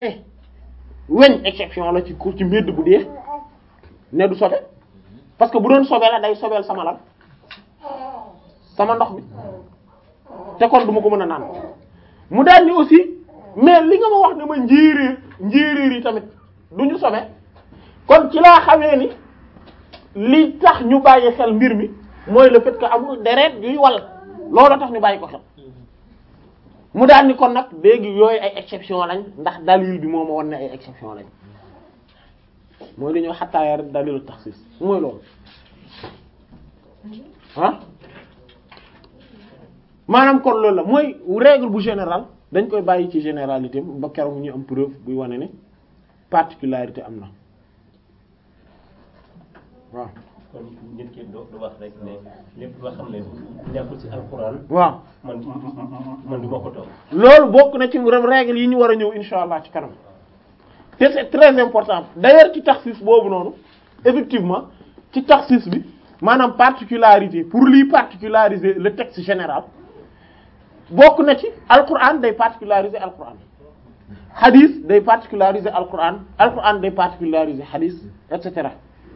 weñ exception la ci ci mbedd bu dee ne du sobe parce que bu doon sobe la day sobeel sama lan sama ndox mi te kon du ma ko mën a naan mu daal ni aussi mais li nga ma wax ne ma njéeréer njéeréer yi tamit du ñu sobe kon ci laa xamee ni li tax ñu bàyyi xel mbir mi mooy le fait que amul deret yuy wal loolu tax ñu bàyyi ko xel mu daal ni kon nag léegi yooyu ay exception lañ ndax dalil bi moo ma won ne ay exception lañ mooy li ñoo xattaaya rek dalilu taxsis mooy loolu ah maanaam kon loolu la mooy règle bu général dañ koy bàyyi ci généralité ba keroog ñu am preuve buy wane ne particularité am na waaw kon nit ki do du wax rek ne lépp loo xam ne nekkul ci alxuraan waaw man man du ma ko toog loolu bokk na ci règle yi ñu war a ñëw insha allah ci kanam te c'est très important d'ailleurs ci taxsis boobu noonu effectivement ci taxsis bi maanaam particularité pour lii particulariser le texte général bokk na ci alquran day particulariser alquran hadith day particulariser alquran alquran day particulariser hadith et cetera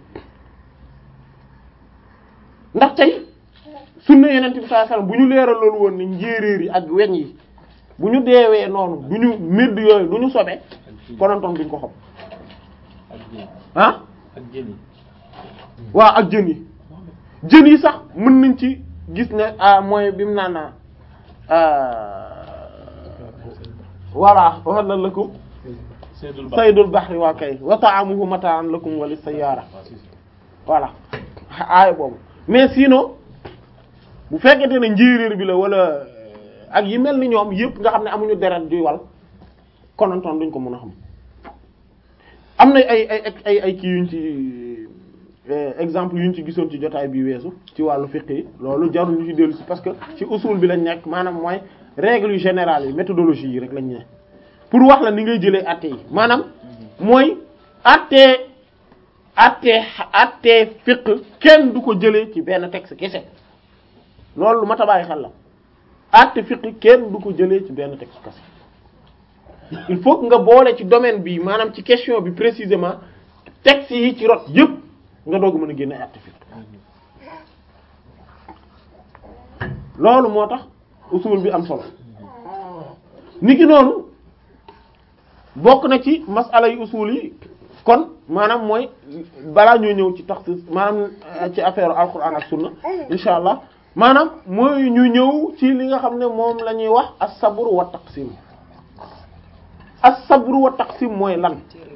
ndax tey sunna yeneen bi sallallahu alayhi wasallam bu ñu leeral loolu woon ni njéeréer yi ak weñ yi bu ñu deewee noonu du ñu médd yooyu du ñu sobe konontoon duñ ko xam ak jën ah ak jën yi waaw ak jën yi jën yi sax mën nañ ci gis ne ah mooy bi mu naan voilà uhilla lakum seydul ba saydul bahri waa kay wa ta'amuhu mata'an lakum wa lis-sayyara voilà aaya boobu mais sinon bu fekkente ne njéeréer bi la wala ak yi mel ni ñoom yëpp nga xam ne amuñu deret juy wal konantoon duñ ko mën a xam am na ay ay ay ay kii yuñ ci exemple yuñ ci gisoon ci jotaay bi weesu ci wàllu fiqh yi loolu jarul ñu ci dellu si parce que ci usul bi lañ nekk maanaam mooy règles yu générales yi méthodologie yi rek lañ ne pour wax la ni ngay jëlee atte yi maanaam mooy atte atte atte fiqh kenn du ko jëlee ci benn texte kese loolu lu mat a bàyyi xel la atte fiqh kenn du ko jëlee ci benn texte kese il faut que nga boole ci domaine bi maanaam ci question bi précisément texte yi ci rot yépp nga doog mën a génne atte fiqh loolu moo tax usul bi am solo niki noonu bokk na ci masala yu usul yi kon maanaam mooy balaa ñoo ñëw ci taxsis maanaam ci affaire alquran ak sunna insha allah maanaam mooy ñu ñëw ci li nga xam ne moom la ñuy wax as-sabr wa taqsim as-sabr wa taqsim mooy lan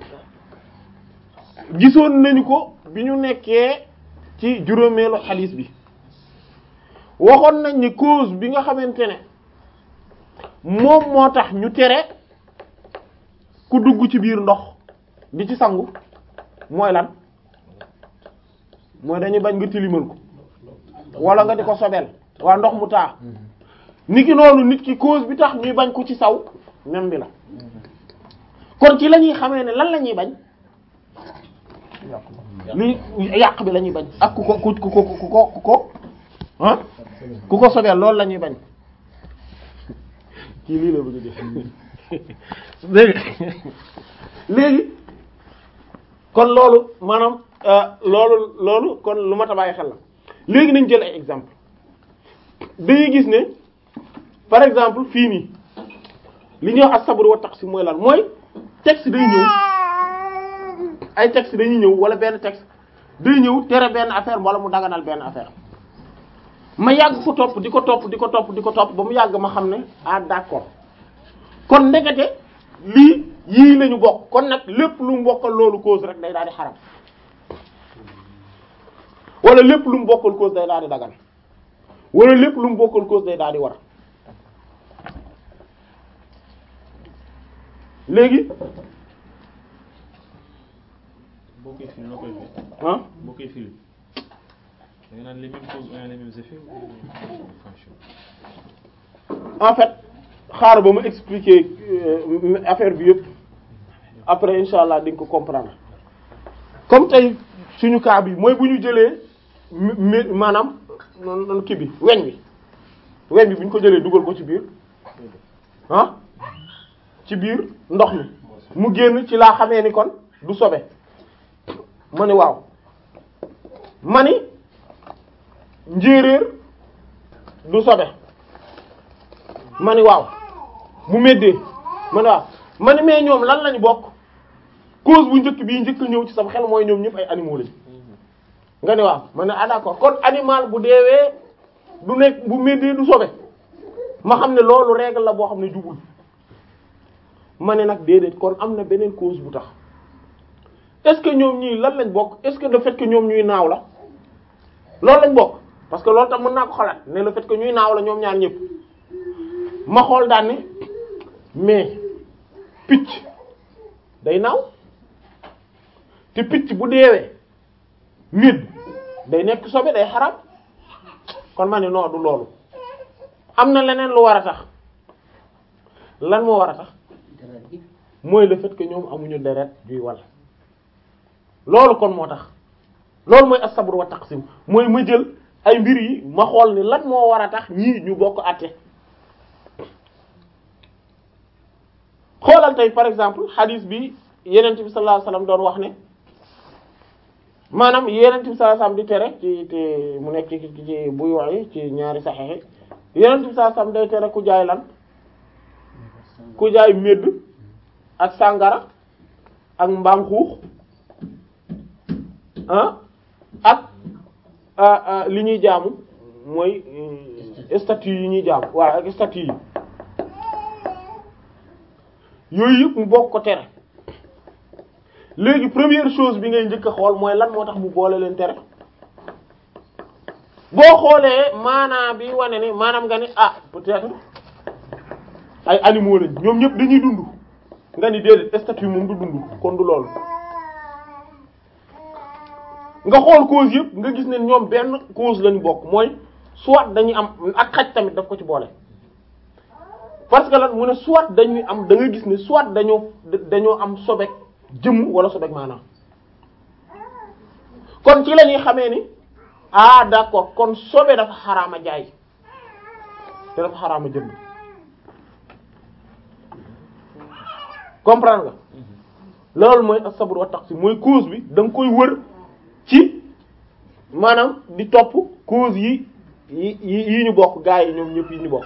gisoon nañu ko bi ñu nekkee ci juróomeelu xadiis bi waxoon nañ ni cause bi nga xamante ne moom moo tax ñu tere ku dugg ci biir ndox di ci sangu mooy lan mooy dañuy bañ nga tilimal ko wala nga di ko sobel waa ndox mu taa niki noonu nit ki cause bi tax ñuy bañ ko ci saw même bi la kon ci la ñuy xamee ne lan la ñuy bañ li yàq bi la ñuy bañ ak ku ko ku ku ko ku ko ku ko ah ku ko sobel loolu la ñuy bañ kii lii la bëgg a def léegi léegi kon loolu maanaam loolu loolu kon lu mat a bàyyi xel la léegi nañ jël ay exemple dañuy gis ne par exemple fii nii li ñuy wax as-sabr wa taqsim mooy lan mooy texte day ñëw ay texte dañuy ñëw wala benn texte day ñëw tere benn affaire wala mu daganal benn affaire ma yàgg ko topp di ko topp di ko topp di ko topp ba mu yàgg ma xam ne ah d'accord kon ndekete lii yii lañu bokk kon nag lépp lu mu bokkal loolu cause rek day daal di xaram wala lépp lu mu bokkal cause day daal di dagan wala lépp lu mu bokkal cause day daal di war léegi boo koy firi noo koy firi ah boo koy firi da nga naan les mêmes causes ont les mêmes effets ou fonction en fait xaaral ba ma expliquer euh, affaire bi yëpp après insha allah di nga ko comprendre comme tey suñu cas bi mooy bu ñu jëlee mi mi maanaam noonu noonu kii bi weñ bi weñ bi bu ñu ko jëlee dugal ko ci biir ah ci biir ndox mi mu génn ci laa xamee ni kon du sobe ma ni waaw ma ni njéeréer du sobe ma ni waaw mu méddee ma ni waaw ma ni mais ñoom lan lañu bokk cause bu njëkk bii njëkk ñëw ci sama xel mooy ñoom ñëpp ay animaux lañu nga ni waaw ma ne ah d'accord kon animal bu deewee du nekk bu méddee du sobe ma xam ne loolu règle la boo xam ne jubul ma ne nag déedéet kon am na beneen cause bu tax est-ce que ñoom ñii lan lañ bokk est-ce que le fait que ñoom ñuy naaw la loolu lañ bokk parce que loolu tam mën naa ko xalaat ne le fait que ñuy naaw la ñoom ñaar ñëpp ma xool daan ne mais picc day naaw te picc bu deewee nit day nekk sobe day xaraam kon ma ne non du loolu am na leneen lu war a tax lan moo war a tax mooy le fait que ñoom amuñu deret juy wal loolu kon moo tax loolu mooy as-sabr wa taqsim mooy ma jël ay mbir yi ma xool ni lan moo war a tax ñii ñu bokk àtte xoolal tey par exemple hadith bi yenent bi sallallahu alayhi wasallam doon wax ne maanaam yenent bi sallallahu alayhi wasallam di tere ci te mu nekk ci ci buy wax yi ci ñaari saxexe yenent bi sallallahu alayhi wasallam day tere ku jaay lan ku jaay médd ak sàngara ak mbaam xuux ah ak li ñuy jaamu mooy statue yi ñuy jaamu waaw ak statue yi yooyu yëpp mu bokk ko tere léegi première chose bi ngay njëkk a xool mooy lan moo tax mu boole leen tere boo xoolee maanaam bi wane ne maanaam nga ni ah peut-être ay animaux lañ ñoom ñëpp dañuy dund nga ni déedéet statut moom du dund kon du loolu nga xool cause yëpp nga gis ne ñoom benn cause lañu bokk mooy soit dañuy am ak xaj tamit daf ko ci boole parce que lan mu ne soit dañuy am da nga gis ne soit dañoo dañoo am sobek jëmm wala sobek maanaam kon ci la ñuy xamee ni ah d'accord kon sobe dafa xaraama jaay te dafa xaraama jënd comprendre nga loolu mooy as-sabr wa taqsim mooy cause bi da nga koy wër ci maanaam di topp cause yi yi yi ñu bokk gaa yi ñoom ñëpp yi ñu bokk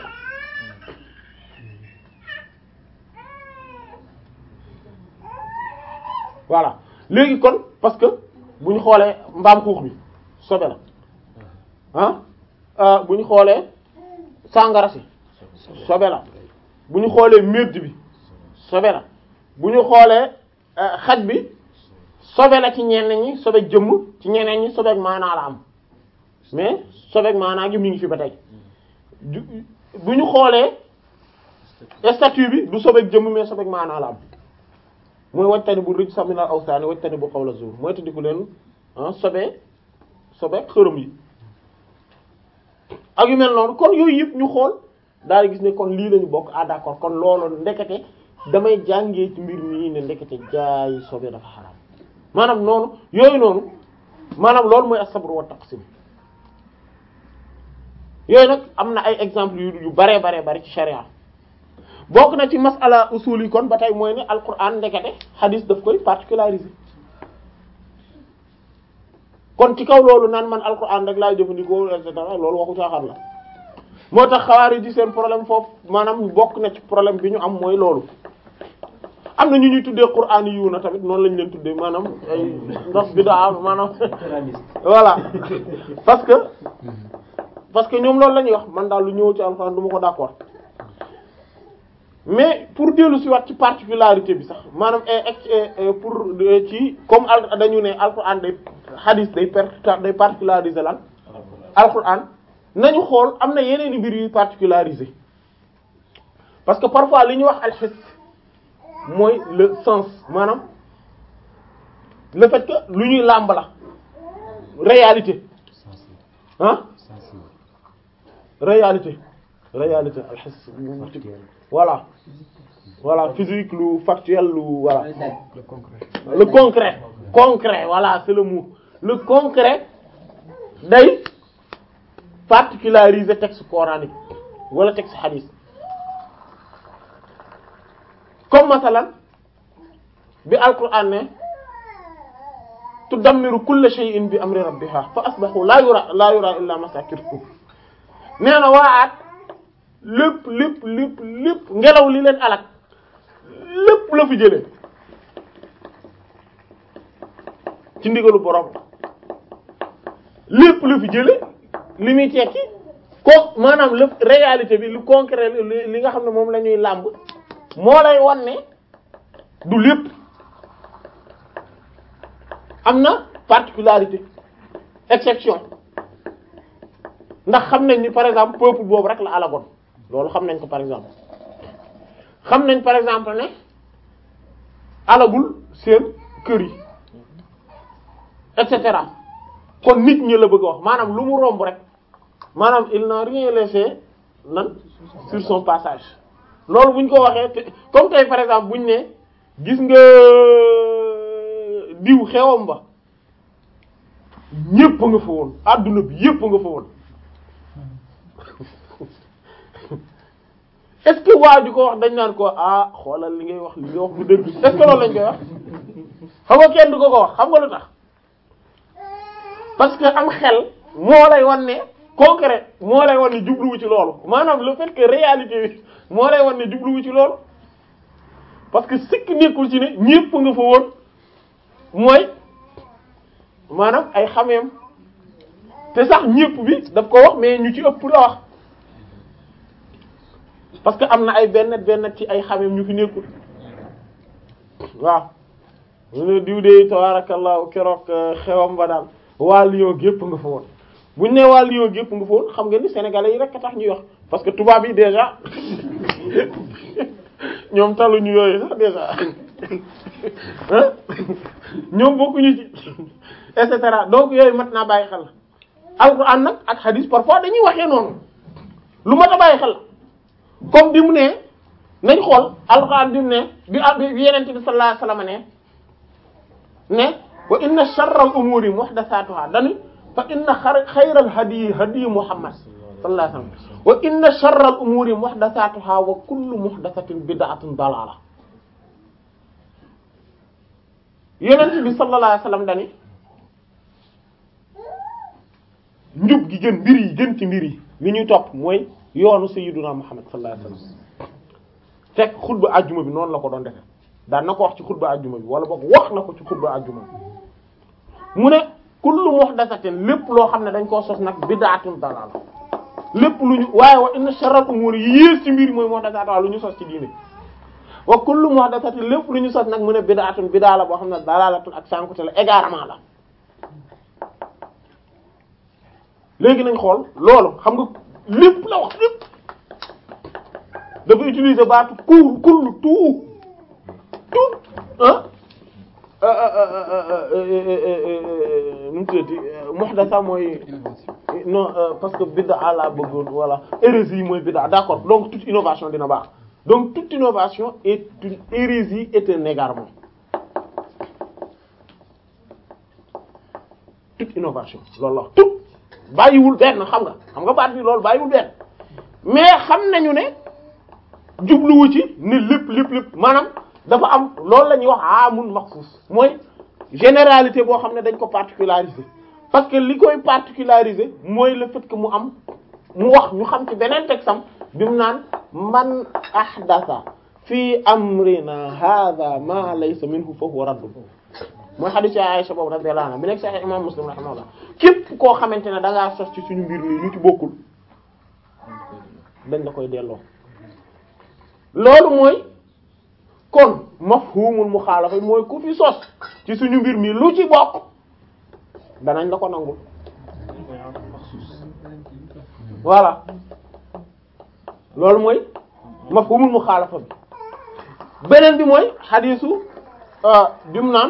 voilà léegi kon parce que bu ñu xoolee mbaam xuux bi sobe la ah bu ñu xoolee sàngara si sobe la bu ñu xoolee medd bi sobe la bu ñu xoolee xaj bi sobe la ci ñenn ñi sobeek jëmm ci ñeneen ñi sobeek maanaa la am mais sobeek maanaa gi mi ngi fi ba tey bu ñu xoolee statut bi du sobeek jëmm mais sobeek maanaa la am mooy wajtani bu rëj saminal awsaani wajtani bu qawla zur mooy tëddiku leen sobe sobeek xërëm yi ak yu mel noonu kon yooyu yëpp ñu xool daal gis ne kon lii lañu bokk ah d'accord kon loolu ndekete damay jàngee ci mbir mii ne ndekete jaay sobe dafa xaraam maanaam noonu yooyu noonu maanaam loolu mooy as-sabr wa taqsim yooyu nag am na ay exemples yu yu bare bare bare ci sharia bokk na ci masala usul yi kon ba tey mooy ne alquran ndekete hadith daf koy particulariser kon ci kaw loolu naan man alquran rek laay jëfandikoo et cetera loolu waxu caaxaan la moo tax xawaari di seen problème foofu maanaam bokk na ci problème bi ñu am mooy loolu am na ñu ñuy tuddee qur'an yu na tamit noonu lañ leen tuddee maanaam ay ndox bi daa maanaam voilà parce que parce que ñoom loolu la ñuy wax man daal lu ñëw ci alquran du ma ko d'accord mais pour dellu si waat ci particularité bi sax maanaam pour ci comme al dañu ne alquran day hadith day per day particulariser lan alquran nañu xool am na yeneen i mbir yuy particulariser parce que parfois li ñuy wax alxis mooy le sens maanaam le fait que lu ñuy làmb la réalité ah réalité réalité alxis voilà voilà physique lu factuel lu voilà le concret le concret concret voilà c'est le mot le concret day particulariser texte coranique wala texte hadith comme masalan bi alquran ne tudammiru kulla shay'in bi amri rabbiha fa asbahu la yura la yura illa masakinuhum nee na waa aat lépp lépp lépp lépp ngelaw li leen alak lépp la fi jëlee ci ndigalu borom lépp la fi jëlee li muy tekki ko maanaam lépp réalité bi lu concret li li nga xam ne moom la ñuy làmb moo lay wan ne du lépp am na particularité exception ndax xam nañ ni par exemple peuple boobu rek la alagoon loolu xam nañ ko par exemple xam nañ par exemple ne alagul seen kër yi et cetera kon nit ñi la bëgg a wax maanaam lu mu romb rek maanaam il n'a rien laissé nan sur son passage loolu bu ñu ko waxee te comme tey par exemple bu ñu ne gis nga diw xewam ba ñépp nga fa woon adduna bi yépp nga fa woon est-ce que waa ji ko wax dañ naan ko ah xoolal li ngay wax li ngay wax bu dëgg est-ce que loolu lañ koy wax xam nga kenn du ko ko wax xam nga lu tax parce que am xel moo lay wan ne concret moo lay wan ne jubluwu ci loolu maanaam le fait que réalité bi moo lay wan ne jubluwu ci loolu parce que sikk nekkul ci ne ñépp nga fa woon mooy maanaam ay xameem te sax ñépp bi daf ko wax mais ñu ci ëpp la wax parce que am na ay benn benn ci ay xameem ñu fi nekkul waaw mu ne diw de tabarakallahu keroog xewam ba daal waa Lyon gépp nga fa woon buñ ne waa Lyon gépp nga fa woon xam nga ni sénégalais yi rek a tax ñuy wax parce que tubaab yi déjà ñoom taluñu yooyu sax déjà hein ñoom bokkuñu ci et cetera donc yooyu mat naa bàyyi xel alxuraan nag ak hadith parfois dañuy waxee noonu lu mat a bàyyi xel comme bi mu ne nañ xool alxuraan bi mu ne bi bi yenente bi sallallahu alayhi wasallam ne ne wa inna sharral umuri muhdathatuha dani fa inna xayral hadyi hadyi muhammad sallallahu alayhi wasallam wa inna sharral umuri muhdathatuha wa kullu muhdathatin bid'atun dalala yenente bi sallallahu alayhi wasallam dani njub gi gën mbir yi gën ci mbir yi li ñuy topp mooy yoonu sayyiduna muhammad sallallahu alayhi wasallam fekk xutba ajjuma bi noonu la ko doon defe daan na ko wax ci xutba ajjuma bi wala boog wax na ko ci xutba ajjuma bi mu ne kullu muhdathatin lépp loo xam ne dañ koo sos nag bid'atun dalala lépp lu ñu waaye wa inna sharral umuri yi yées ci mbir mooy muhdathat lu ñu sos ci diine wa kullu muhdathatin lépp lu ñu sos nag mu ne bid'atun bid'a la boo xam ne dalalatun ak sànkute la égarement la léegi nañ xool loolu xam nga lépp la wax lépp dafa utiliser baatu kuul kullu tout tout ah nu mu tuddati muhdatha mooy non parce que bid'a la bëggoon voilà hérésie mooy bid'a d'accord donc toute innovation dina baax donc toute innovation est une hérésie est un égarement toute innovation loolu la tout bàyyiwul benn xam nga xam nga baat bi loolu bàyyiwul benn mais xam nañu ne jubluwu ci ne lépp lépp lépp maanaam dafa am loolu la ñuy wax amun maxsus mooy généralité boo xam ne dañ ko particulariser parce que li koy particulariser mooy le fait que mu am mu wax ñu xam ci beneen texam bi mu naan man ahdatha fi amrina hadha ma laysa minhu fa huwa radd mooy hadith Aisha boobu radiyallahu anha bi nekk Sahih imam Muslim rahimahullah képp koo xamante ne da ngaa sos ci suñu mbir mi lu ci bokkul dañ la koy delloo loolu mooy kon mafhumul muxaalafa mooy ku fi sos ci suñu mbir mi lu ci bokk danañ la ko nangul voilà loolu mooy mafhumul muxaalafa bi beneen bi mooy xadiisu bimu naan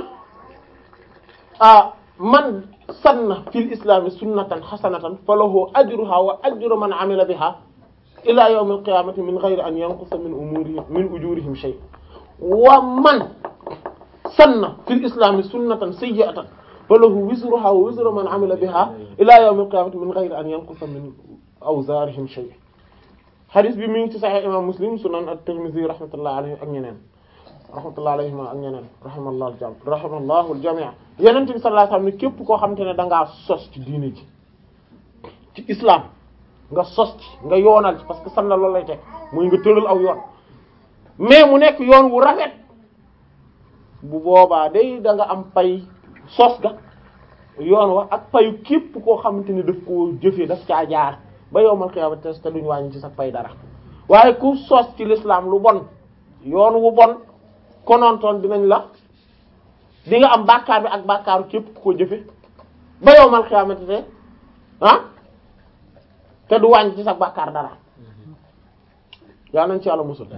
man sanna fil islami sunnatan xasanatan falahu ajruha wa ajru man amila biha ila yawm alqiyamati min ghayri an yanqusa min umurihim min ujurihim shay wa man sanna fil islami sunnatan sayyi'atan falahu wizruha wa wizru man amila biha ila yawm alqiyamati min ghayri an yanqusa min awzarihim shay hadith bi mi ngi ci sahih imam muslim sunan at-tirmidhi rahmatullahi alayhi ak ñeneen rahmatullahi alayhim ak ñeneen rahimallahu al jam rahimallahu al jami' yeneen bi sallallahu alayhi wasallam ni képp koo xamante ne da ngaa sos ci diine ji ci islam nga sos ci nga yoonal ci parce que san na loolu lay teg muy nga tëral aw yoon mais mu nekk yoon wu rafet bu boobaa day da nga am pay sos ga yoon wa ak payu képp koo xamante ne daf koo jëfee daf caa jaar ba yowmal xiyaama te te duñ wàññi ci sa pay dara waaye ku sos ci l'islam lu bon yoon wu bon konontoon dinañ la di nga am bàkkaar bi ak bàkkaaru képp ku ko jëfe ba yowmal xiyaama te ah te du wàññi ci sa bàkkaar dara yaa nañ ci yàlla musul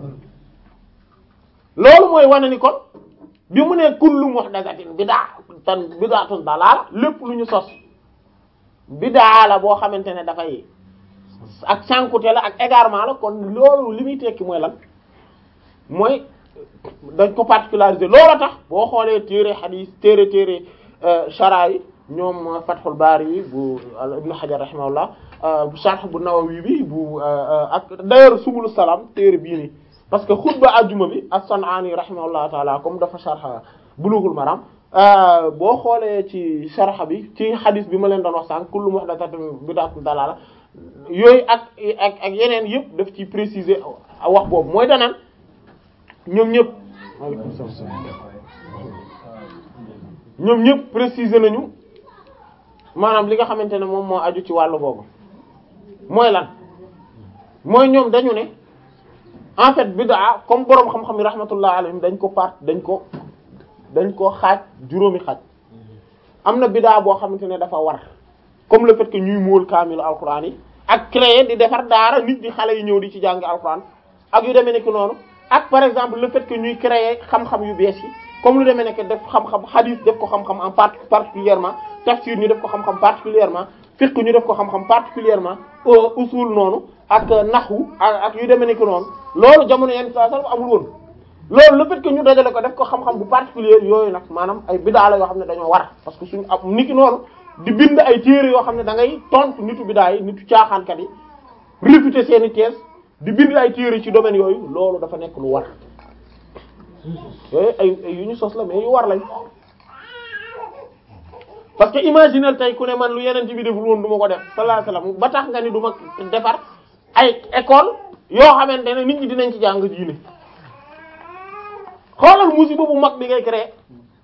loolu mooy wane ni kon bi mu ne kullu muhdathatin bid'a tan bid'atun dalaala lépp lu ñu sos bid'a la boo xamante ne dafay ak sànkute la ak égarement la kon loolu li muy tekki mooy lan mooy dañ ko particulariser loolu tax boo xoolee téere xadiis téere téere shara yi ñoom Fathul Bari yi bu Ibn Hajar rahimahullah bu Sharh bu Nawawi bi bu ak d'ailleurs Subul Salam téere bii nii parce que xutba ajjuma bi as-San'ani rahimahullah taala comme dafa sharh Bulughul Maram boo xoolee ci sharh bi ci xadiis bi ma leen doon wax sànq kullu muhdathatin bid'atun dalaala yooyu ak ak ak yeneen yëpp daf ci préciser wax boobu mooy danaan ñoom ñëpp waaleykum salaam ñoom ñëpp préciser nañu maanaam li nga xamante ne moom moo aju ci wàllu boobu mooy lan mooy ñoom dañu ne en fait bid'a comme boroom xam-xam yi rahmatullah alayhim dañ ko part dañ ko dañ ko xaaj juróomi xaaj am na bid'a boo xamante ne dafa war comme le fait que ñuy móol kaamilu alquran yi ak créer di defar daara nit di xale yi ñëw di ci jàngi alquran ak yu demee nekk noonu ak par exemple le fait que ñuy créer xam-xam yu bees yi comme lu demee nekk def xam-xam hadith def ko xam-xam en part particulièrement tafsir ñu def ko xam-xam particulièrement fiqh ñu def ko xam-xam particulièrement usul noonu ak nahwu ak yu demee nekk noonu loolu jamono yenn saa sax amul woon loolu le fait que ñu dajale ko def ko xam-xam bu particulier yooyu nag maanaam ay bidaa la yoo xam ne dañoo war parce que suñu am niki noonu di bind ay téere yoo xam ne da ngay tontu nitu bidaa yi nitu caaxaankat yi réfuter seeni thèse di bind ay téere ci domaine yooyu loolu dafa nekk lu war yooyu ay ay yu ñu sos la mais yu war lañ parce que imaginer tey ku ne man lu yeneen ci bi deful woon du ma ko def sallallahu alayhi wasallam ba tax nga ni du ma defar ay école yoo xamante ne nit ñi dinañ ci jàng diine xoolal musiba bu mag bi ngay créer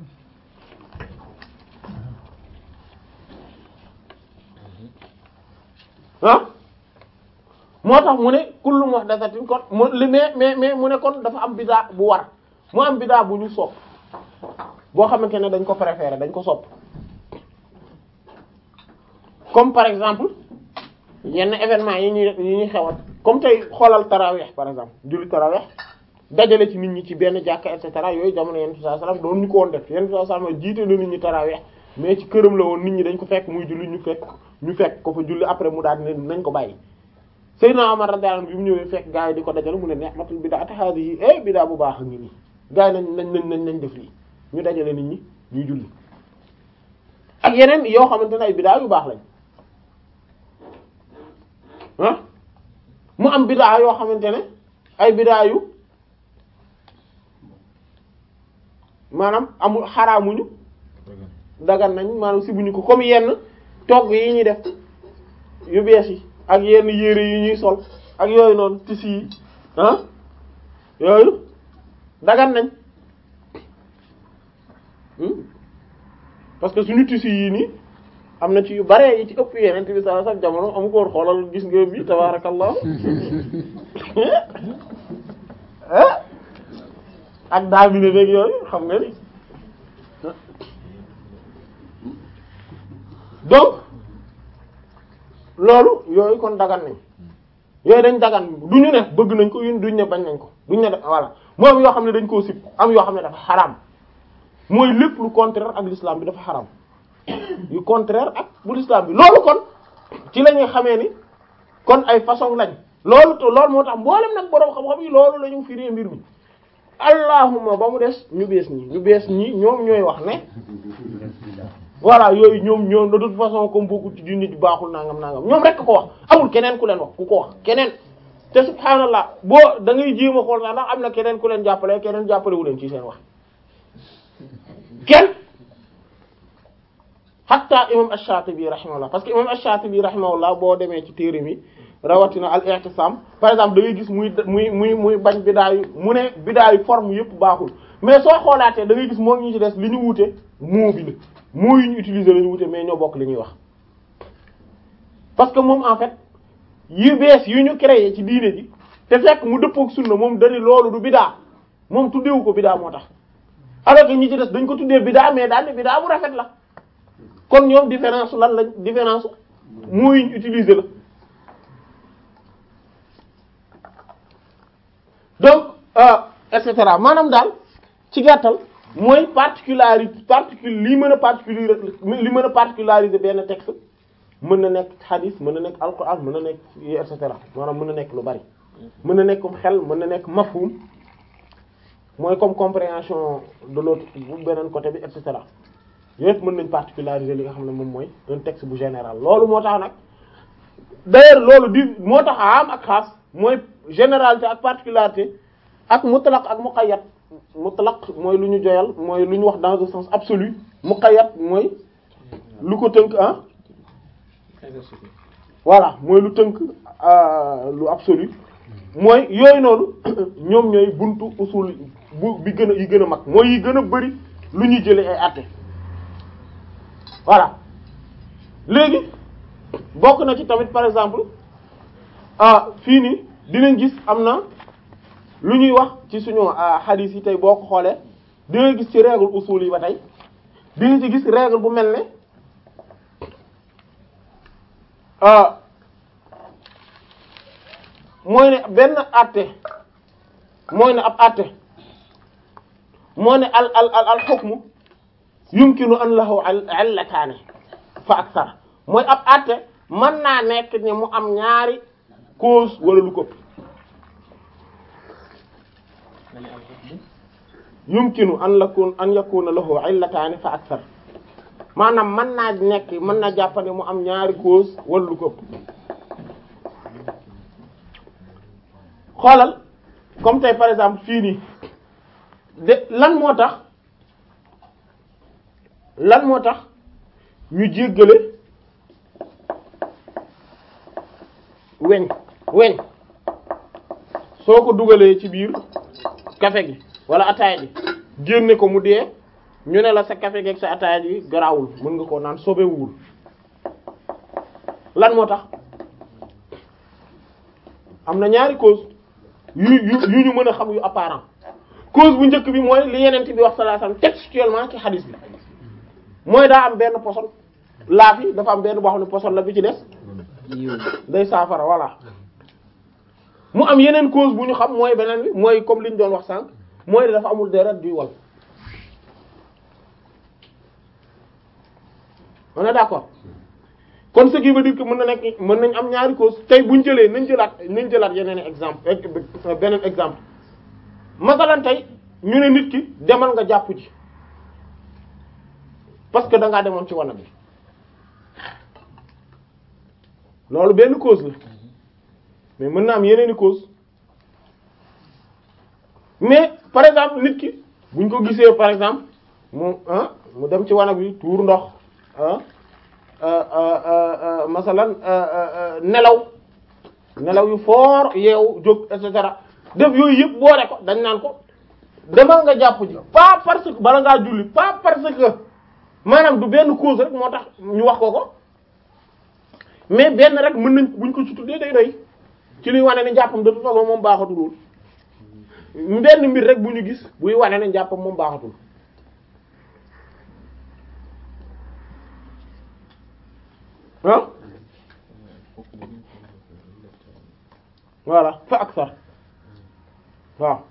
ah moo tax mu ne kullu muhdathatin kon mu li mais mais mais mu ne kon dafa am bidaa bu war mu am bidaa bu ñu sopp boo xamante ne dañ ko préférer dañ ko sopp comme par exemple yenn événement yi ñuy yi ñuy xewal comme tey xoolal tarawih par exemple julli tarawih dajale ci nit ñi ci benn jàkka et cetera yooyu jamono yenn bi sallallahu alayhi wasallam doon ñu ko woon def yenn bi sallallahu alayhi wasallam jiite na nit ñi tarawih mais ci këram la woon nit ñi dañ ko fekk muy julli ñu fekk ñu fekk ko fa julli après mu daal ne nañ ko bàyyi Seydina Omar radiyallahu anhu bi mu ñëwee fekk gaa yi di ko dajale mu ne ni'matul bid'atu hadhihi eh bid'a bu baax a ngi nii gaa yi nañ nañ nañ nañ nañ def lii ñu dajale nit ñi ñuy julli ak yeneen yoo xamante ne ay bid'a yu baax lañ ah mu am bid'a yoo xamante ne ay bid'a yu maanaam amul xaraamuñu dagan nañ maanaam si buñu ko comme yenn togg yi ñuy def yu bees yi ak yenn yére yi ñuy sol ak yooyu noonu tissu yi ah yooyu dagan nañ parce que suñu tissu yii nii am na ci yu bare yi ci ëpp yeneen bi sallallahu alayhi wasallam jamono amu ko woon xoolal gis nga bi tabarakallah ak daamine beeg yooyu xam nga ni donc loolu yooyu kon dagan nañ yooyu dañ dagan du ñu ne bëgg nañ ko yun duñ ne bañ nañ ko duñ ne voilà moo am yoo xam ne dañ koo sib am yoo xam ne dafa xaraam mooy lépp lu contraire ak l'islam bi dafa xaraam yu contraire ak bu l'islam bi loolu kon ci la ñuy xamee ni kon ay façon lañ loolu te loolu moo tax mboolem nag boroom xam-xam yi loolu la ñu firee mbir mi allahuma ba mu des ñu bees ñi ñu bees ñi ñoom ñooy wax ne voilà yooyu ñoom ñoom de toute façon comme beaucoup ci nit baaxul nangam nangam ñoom rek ko wax amul keneen ku leen wax ku ko wax keneen te subhaanallah boo da ngay jéem a xool sax ndax am na keneen ku leen jàppale keneen jàppale wu leen ci seen wax kenn hatta imam ash-Shatibi rahimahullah parce que imam ash-Shatibi rahimahullah boo demee ci téere mi rawatina al-i'tisam par exemple da ngay gis muy muy muy muy bañ bidaayu mu ne bidaayu forme yëpp baaxul mais soo xoolaatee da ngay gis moom ñu ci des li ñu wute moo bi la moo yu ñu utiliser la ñu wute mais ñoo bokk li ñuy wax parce que moom en fait yu bees yu ñu créé ci diine ji te fekk mu dëppook sunna moom dani loolu du bidaa moom tuddeewu ko bidaa moo tax alors que ñi ci des dañ ko tuddee bidaa mais daal ne bidaa bu rafet la kon ñoom différence lan lañ différence moo yu ñu utiliser la donc et cetera maanaam daal ci gàttal mooy particularité particule li mën a particulier li mën a particulariser benn texte mën na nekk hadith mën na nekk alquran mën na nekk et cetera maanaam mën na nekk lu bari mën na nekk comme xel mën na nekk mafhum mooy comme compréhension de l'autre bu beneen côté bi et cetera yëpp mën nañ particulariser li nga xam ne moom mooy un texte bu général loolu moo tax nag d'ailleurs loolu di moo tax am ak xaas mooy généralité ak particularité ak mutlaq ak muqayyad mutlaq mooy lu ñu joyal mooy lu ñu wax dans un sens absolu muqayyad mooy lu ko tënk ah voilà mooy lu tënk lu absolu mooy yooyu noonu ñoom ñooy buntu usul bu bi gën a yi gën a mag mooy yi gën a bari lu ñuy jëlee ay àtte voilà léegi bokk na ci tamit par exemple ah fii nii dinañ gis am na lu ñuy wax ci suñu hadith yi tey boo ko xoolee di nga gis ci règle usul yi ba tey di nga ci gis règle bu mel ne ah mooy ne benn àtte mooy ne ab àtte moo ne al al al al hukmu yumkinu an lahu illataani fa aksar mooy ab àtte mën naa nekk ni mu am ñaari cause wala lu ko yumkinu an lakun an yakuna lahu illataani fa aksar maanaam mën naa nekk mën na jàppane mu am ñaari cause wala lu ko xoolal comme tey par exemple fii nii de lan moo tax lan moo tax ñu jéggale weñ weñ soo ko dugalee ci biir café gi wala ataaya ji génne ko mu dee ñu ne la sa café gi ak sa ataaya ji garaawul mën nga koo naan sobewul lan moo tax am na ñaari cause yu yu yu ñu mën a xam yu apparent cause bu njëkk bi mooy li yeneen bi wax sallallahu alayhi wasallam textuellement ci hadith bi mooy daa am benn poson laaf yi dafa am benn boo xam ne poson la bi ci des day saafara voilà mu am yeneen cause bu ñu xam mooy beneen bi mooy comme li ñu doon wax sànq mooy dafa amul deret duy wal on est d'accord kon ce qui veut dire que mën na nekk mën nañ am ñaari cause tey buñ jëlee nañ jëlaat nañ jëlaat yeneen exemple beneen exemple masalan tey ñu ne nit ki demal nga jàpp ji parce que da ngaa demoon ci wanag bi loolu benn cause la mais mën na am yeneeni cause mais par exemple nit ki buñ ko gisee par exemple mu ah mu dem ci wanag bi tuur ndox ah masalan nelaw nelaw yu fort yeewu jóg et cetera def yooyu yëpp boole ko dañ naan ko demal nga jàpp ji pas parce que bala ngaa julli pas parce que maanaam du benn cause rek moo tax ñu wax ko ko mais benn rek mën nañ buñ ko ci tuddee day doy ci luy wane ne njàppam de toute façon moom baaxatul benn mbir rek bu ñu gis buy wane ne njàppam moom baaxatul ah voilà fa aksar waaw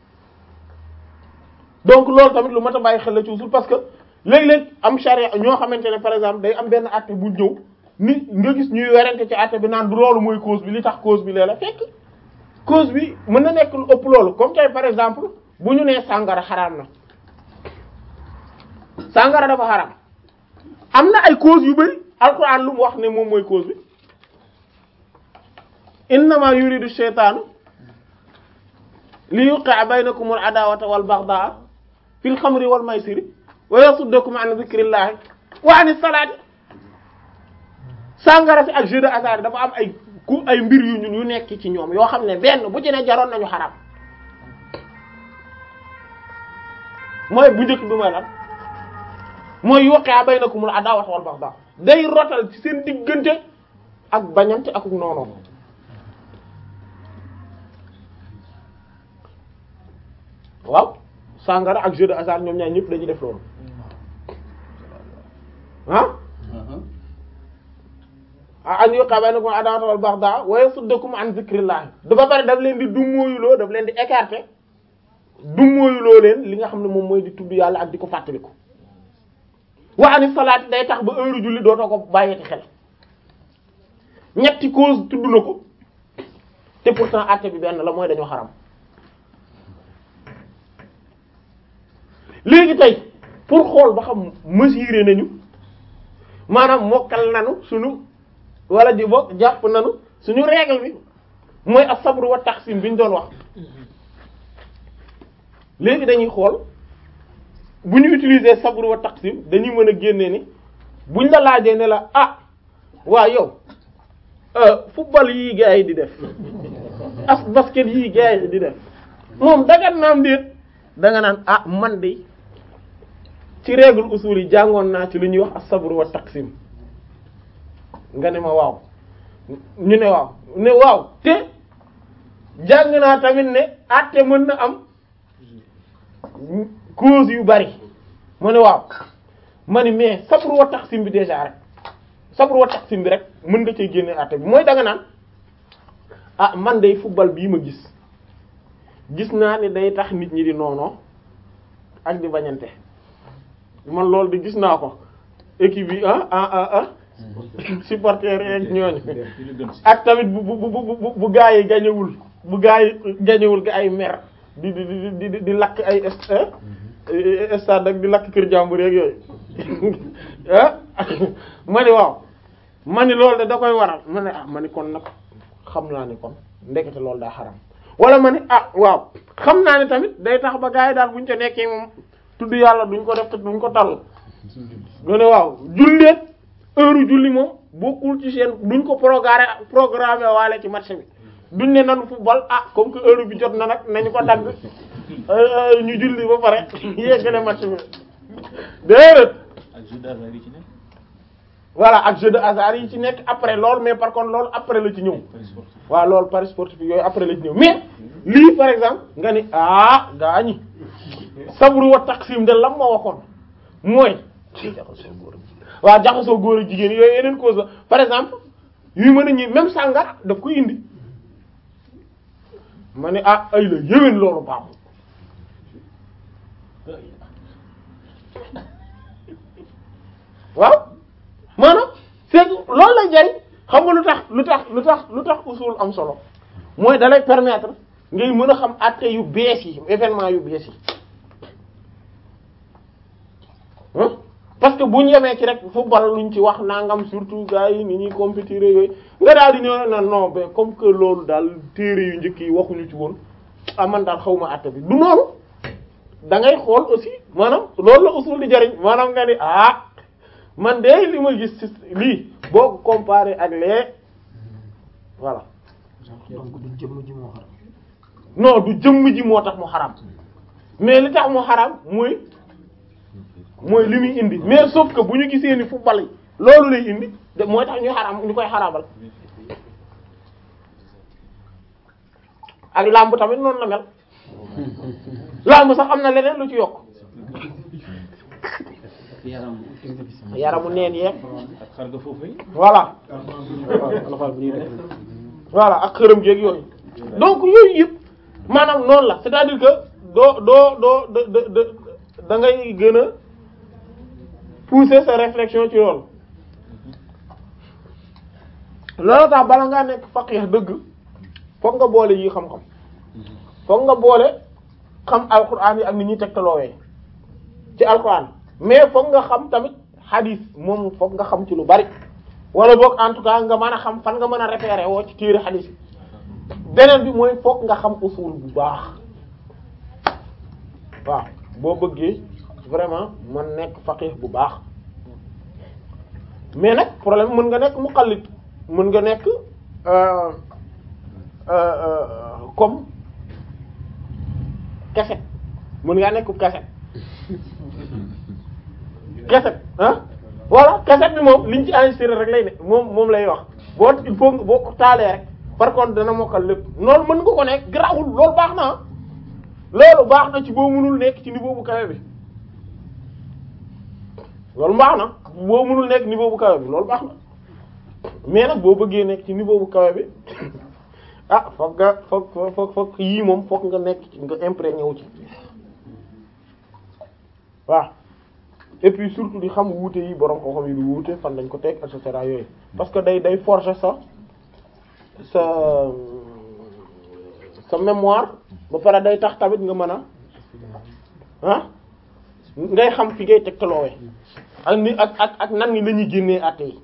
donc loolu tamit lu mat a bàyyi xel la ci usul parce que léeg-léeg am charia ñoo xamante ne par exemple day am benn àtte bu ñëw ni nga gis ñuy werante ci àtte bi naan du loolu mooy cause bi li tax cause bi lee la fekk cause bi mën na nekk lu ëpp loolu comme tey par exemple bu ñu nee sàngara xaraam na sàngara dafa xaraam am na ay cause yu bari alxuraan lu mu wax ne moom mooy cause bi innama yuridu shaytaanu li yuqi'a baynakum al adawata wal baghdha fil khamri wal maysiri wa yasuddakum an dhikrillahi wa an salati sàngara si ak jeu de hasard dafa am ay ku ay mbir yu ñun yu nekk ci ñoom yoo xam ne benn bu ci ne jaroon nañu xaram mooy bu njëkk bi mooy lan mooy yuqi'a baynakum al adawata wal baghdha day rotal ci seen diggante ak bañante ak noonu waaw sàngara ak jeu de hasard ñoom ñaar ñëpp dañuy def loolu ah an yuqa baynakum adawata wal baghdha wa yasuddakum an zikrillah dafa bari daf leen di dummóoyuloo daf leen di écarter dummóoyuloo leen li nga xam ne moom mooy di tudd yàlla ak di ko fàttaliku wa ani salaati day tax ba heure julli dootoo ko bàyyeeti xel ñetti cause tudd na ko te pourtant àtte bi benn la mooy dañoo xaram léegi tey pour xool ba xam mesurer nañu maanaam mokkal nanu suñu wala di bokk jàpp nanu suñu règle bi mooy as-sabr wa taqsim bi ñu doon wax léegi dañuy xool bu ñu utiliser sabr wa taqsim dañuy mën a génne ni buñ la laajee ne la ah waa yow football yii gars yi di def as basket yii gars yi di def moom dagan naam déet da nga naan ah man de ci règle usul yi jàngoon naa ci lu ñuy wax as-sabr wa taqsim nga ne ma waaw ñu ne waaw ne waaw te jàng naa tamit ne àtte mën na am cause yu bari ma ne waaw ma ni mais sabr wa taqsim bi déjà rek sabr wa taqsim bi rek mën nga cee génne àtte bi mooy da nga naan ah man day football bii ma gis gis naa ne day tax nit ñi di noonoo ak di bañante man loolu di gis naa ko équipe yi ah ah ah ah supporters yeeg ñooñu ak tamit bu bu bu bu bu gaa yi gañewul bu gaa yi gañewul ga ay mer di di di di di lakk ay stade ak di lakk kër jàmbur yeeg yooyu ah ma ni waaw ma ni loolu de da koy waral ma ne ah ma ni kon nag xam naa ni kon ndekete loolu daa xaram wala ma ni ah waaw xam naa ni tamit day tax ba gaa yi daal buñ ca nekkee moom tudd yàlla duñ ko def te duñ ko tal nga ne waaw julleet heure julli moom bokkul ci seen duñ ko programme programmé waale ci match bi duñ ne nanu football ah comme que heure bi jot na nag nañu ko dagg ñu julli ba pare yeggale match bi déedéet ak jeu d'hasard yi ci nekk. voilà ak jeu de hasard yi ci nekk après loolu mais par contre loolu après la ci ñëw Paris sportif. waaw loolu paris sportif yooyu après la ci ñëw mais lii par exemple nga ni ah gaa ñi sabru wa taqsim de lam ma waxoon mooy waaw jaxasoo góor ak jigéen yooyu yeneen cause la par exemple yu mën a ñi même sàngara daf koy indi ma ne ah ay la yéwén loolu baaxul waaw maanaam c'est que loolu lay jariñ xam nga lu tax lu tax lu tax lu tax usul am solo mooy dalay permettre ngay mën a xam àtte yu bees yi événement yu bees yi hein parce que bu ñu yemee ci rek football luñ ci wax nangam surtout gars yi ni ñuy compétir yooyu nga daal di ñëw na non mais comme que loolu daal téere yu njëkk yi waxuñu ci woon ah man daal xaw ma àtte bi du noonu da ngay xool aussi maanaam loolu la usul di jariñ maanaam nga ni ah man de li ma gis ci lii boo ko comparé ak lee voilà donc du jëmm ji moo xaram non du jëmm ji moo tax mu xaram mais li tax mu xaram mooy mooy li muy indi mais sauf que bu ñu gisee ni football yi loolu lay indi de mooy tax ñu xaram ñu koy xaramal ak làmb tamit noonu la mel làmb sax am na leneen lu ci yokk yaram yaramu neen yeeg ak xar nga foofu yi. voilà voilà ak xërëm geeg yooyu donc yooyu yëpp maanaam noonu la c'est-à-dire que doo doo doo da da da da ngay gën a pousser sa réflexion ci loolu loolu tax bala ngaa nekk faqih dëgg fokk nga boole yi xam-xam fokk nga boole xam alquran yi ak ni ñuy tegtaloowee ci alquran mais fokk nga xam tamit hadith moom fokk nga xam ci lu bari wala boog en tout cas nga mën a xam fan nga mën a référer woo ci téere hadith yi beneen bi mooy fokk nga xam usul bu baax waaw boo bëggee vraiment man nekk faqih bu baax mais nag problème mën nga nekk muqallid mën nga nekk euh, euh, euh, comme keset mën ngaa nekk keset keset ah voilà keset bi moom liñ ci enregistré rek lay ne moom moom lay wax boo il faut nga boo ko taalee rek par contre dana mokkal lépp loolu mën nga ko nekk garaawul loolu baax na ah loolu baax na ci boo mënul nekk ci niveau bu kawe bi loolu baax na boo mënul nekk niveau bu kawe bi loolu baax na mais nag boo bëggee nekk ci niveau bu kawe bi ah foog nga foog foog foog yii moom foog nga nekk ci nga imprégné wu ci waaw et puis surtout di xam wuute yi borom ko xam yi du wuute fan lañ ko teg et cetera yooyu parce que day day forger sa sa sa mémoire ba pare day tax tamit nga mën a ah ngay xam fi ngay tegtaloowee ak ni ak ak ak nan ni la ñuy génnee àtte yi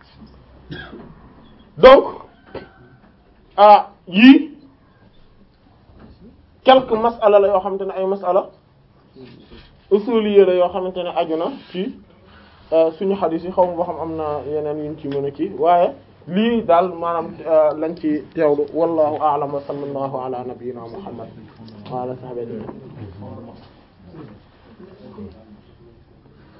donc ah yii quelques masala la yoo xamante ne ay masala usuliyé la yoo xamante ne aju na ci suñu xadiis yi xaw ma ba xam am na yeneen yuñ ci mën a kii waaye lii daal maanaam lañ ci teewlu wallahu a'lam wa sallallahu ala nabiyyina muhammad wa ala sahbihi